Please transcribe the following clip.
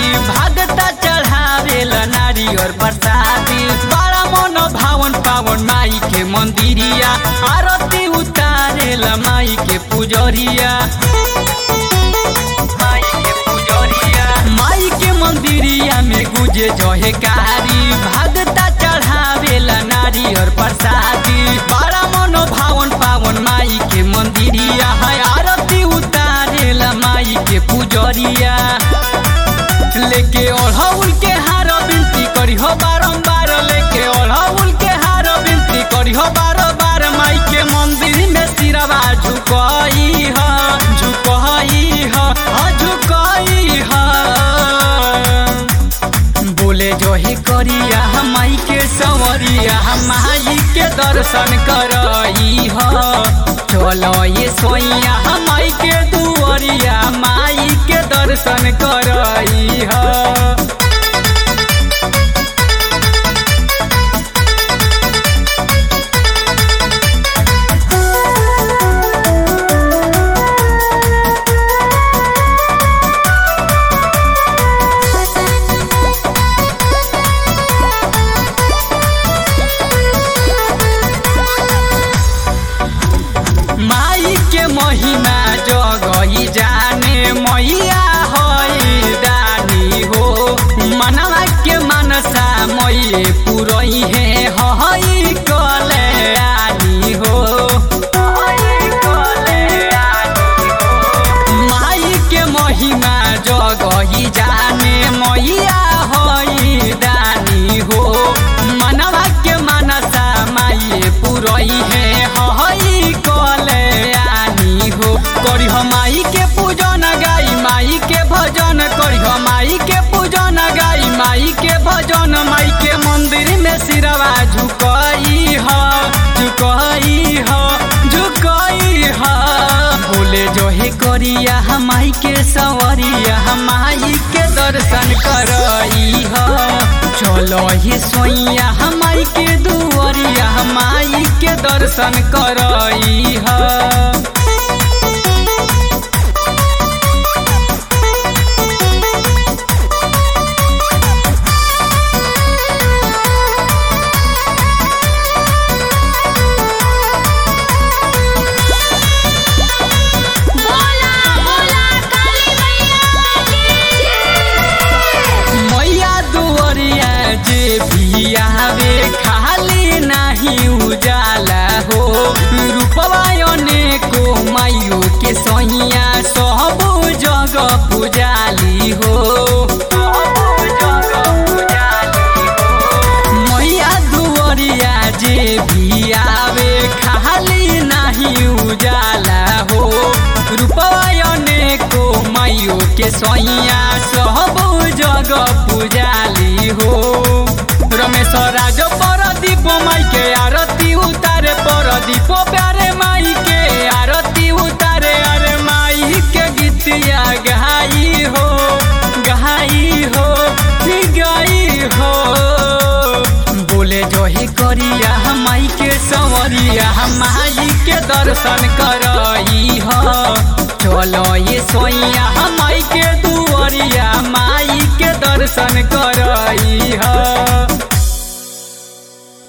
भागता चढ़ावेल नारी और प्रसादी बड़ा मन भावन पावन माई के मंदिरिया आरती उतारेल माई के पुजरिया माई के पुजरिया माई के मंदिरिया में गुजे जहे कारी भागता चढ़ावेल नारी और प्रसादी बड़ा मन भावन पावन माई के मंदिरिया है आरती उतारेल माई के पुजरिया लेके ओढ़ौल के हार बिनती करी हो बारम्बार लेके ओढ़ौल के हार बिनती करी हो बार बार माई के मंदिर में सिरवा झुकई ह झुकई ह हाँ, झुकई ह बोले जो ही करिया हम माई के संवरिया हम माई के दर्शन करई ह चलो ये सोइया हम माई के दुआरिया माई के दर्शन करई ह माई के महिमा जगही जाने मैया हई दानी हो मनवा के मनसा मैये पुरई है हई कल्याणी हो माई के महिमा जगही जाने मैया हई दानी हो मनवा के मनसा माई पुरई है हई कल्याणी हो करी माई के पूजन गाई माई के भजन करी माई के पूजन गाई माई के भजन माई के मंदिर में सिरवा झुकई ह झुकई ह झुकई ह बोले जो हे करिया हम माई के सवरिया हम माई के दर्शन करई ह चलो ही सोइया हम माई के दुआरिया हम माई के दर्शन करई ह बोला बोला काली मैया की मैया दुआरिया जे भी आवे खाली नहीं उजाला हो रूपवायने को माइयो के सैया सब जगह पुजाली हो मैया दुआरिया जे भी आवे खाली नहीं उजाला हो रूपवायने को माइयो के सैया सब जगह पुजाली हो रमेश राज परदीप माई के आरती उतारे परदीप प्यारे माई के आरती उतारे अरे माई के गीतिया गहाई हो गहाई हो ही गई हो बोले जो ही करिया हम माई के संवरिया हम माई के दर्शन करई ह चलो ये सोइया हम माई के दुआरिया माई के दर्शन करई ह